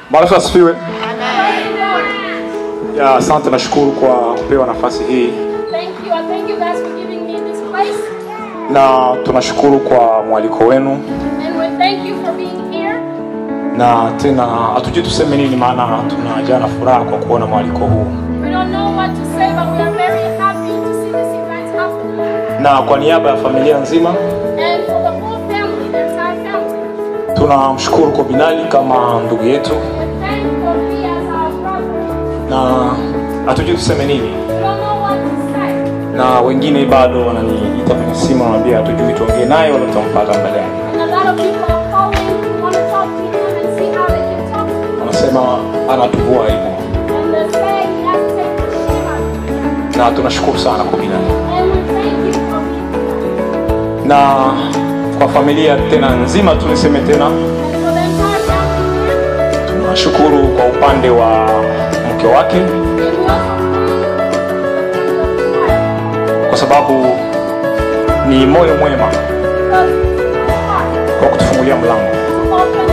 Bwana Yesu asifiwe. Ya, asante nashukuru kwa kupewa nafasi hii Thank you. I thank you guys for giving me this place. na tunashukuru kwa mwaliko wenu And we thank you for being here. na tena hatujui tuseme nini maana tunajaa na furaha kwa kuona mwaliko huu We don't know what to say, but we are very happy to see this event happen. na kwa niaba ya familia nzima And for the whole family, the entire family, tunamshukuru kwa Binali kama ndugu yetu we thank for me as our brother. na hatujui tuseme nini We don't know what to say. na wengine bado wananiita kwenye simu wananiambia hatujui tuongee naye wala tutampata mbele yake And a lot of people are calling, want to talk to him and see how they can talk to him. wanasema anatuvua aibu And they say he has to take the shame out of him. na tunashukuru sana kwa Binali And we thank you for being here. na kwa familia tena nzima tu niseme tena And for the entire family here. tunashukuru kwa upande wa mke wake And we also kwa sababu ni moyo mwema because it's so hard kwa kutufungulia mlango to open